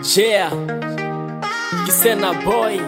Yeah, Kisena boy.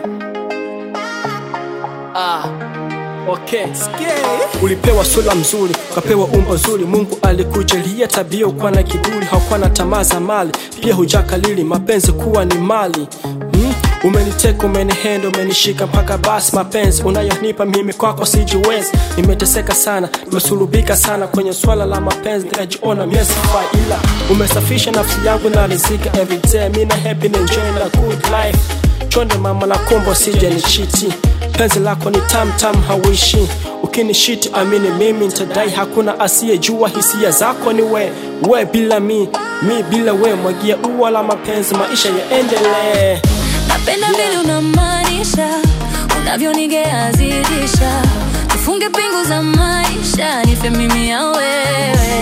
Ah, okay. Ulipewa sura mzuri, ukapewa umbo zuri. Mungu alikujalia tabia, ukuwa na kiburi, haukuwa na tamaa za mali, pia hujakalili mapenzi kuwa ni mali hmm? Umeniteka, umenihenda, umenishika mpaka basi. Mapenzi unayonipa mimi kwako sijiwezi, nimeteseka sana, nimesulubika sana kwenye swala la mapenzi, nikajiona miesifai, ila umesafisha nafsi yangu na rizika everyday, mi na happy na enjoy na good life. Chonde mama na kombo, sije ni chiti, penzi lako ni tam tam, hawishi ukinishiti, amini mimi nitadai, hakuna asiyejua hisia zako ni we, we bila mi, mi bila we, mwagia ua la mapenzi, maisha yaendelee. Napenda vile unamaanisha unavyonigea zidisha, tufunge pingu za maisha, nife mimi ya wewe.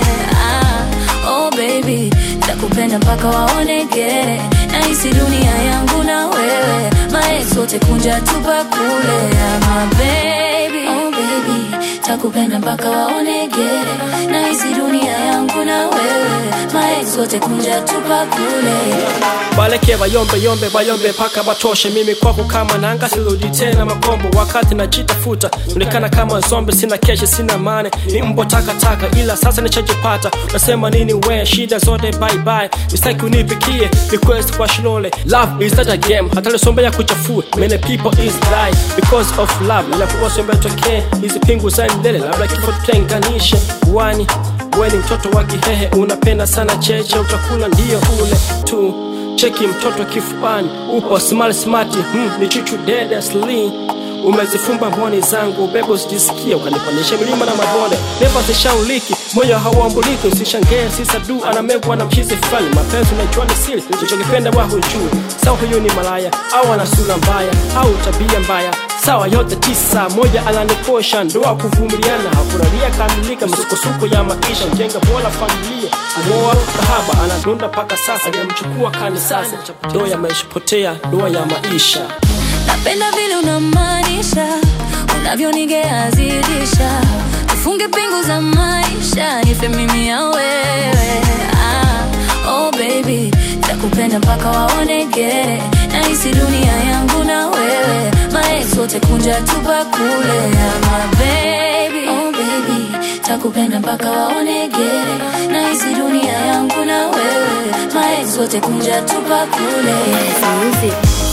Ah, oh baby, takupenda mpaka waone gere, nahisi dunia yangu na wewe, maex wote kunja tupa kule. Ah, my baby, oh baby, takupenda mpaka waone gere, nahisi dunia yangu na wewe, maex wote kunja tupa kule. Baleke bayombe yombe bayombe paka batoshe, mimi kwako kama nanga, sirudi tena makombo. Wakati najitafuta onekana kama zombe, sina keshe, sina mane, ni mbo takataka, ila sasa nishajipata. Nasema nini we, shida zote bye bye, mistaki unipikie request kwa shilole. Love is not a game, hata lisombe ya kuchafua, many people is die because of love. Inapokuwa sombe tokee hizi pingu za milele, labda kifo tutenganishe wani wewe ni mtoto wa Kihehe, unapenda sana cheche, utakula ndio ule tu. Cheki mtoto kifuani, upo smart smart, hmm, ni chuchu dede sli umezifumba mboni zangu, ubebe usijisikia, ukanipandisha milima na mabonde, never zishauliki, moyo hauambuliki, usishangae sisadu anamegwa na mchizi fulani, mapenzi unajua ni siri, ulichokipenda wa hujui, sawa huyu ni malaya au ana sura mbaya au tabia mbaya sawa yote tisa, moja ananikosha, ndoa kuvumiliana, hakuraria kamilika, misukosuko ya maisha, jenga bora familia, moa kahaba anadunda mpaka sasa, hajamchukua kanisani, ndoa ya maisha potea, ndoa ya maisha Napenda vile unamaanisha unavyonigea zidisha, tufunge pingu za maisha, nife mimi ya wewe. Ah, oh baby, takupenda mpaka waone gere, nahisi dunia yangu na wewe, maex wote kunja tupa kule. Ah, my baby, oh baby, takupenda mpaka waone gere, nahisi dunia yangu na wewe, maex wote kunja tupa kule. Music.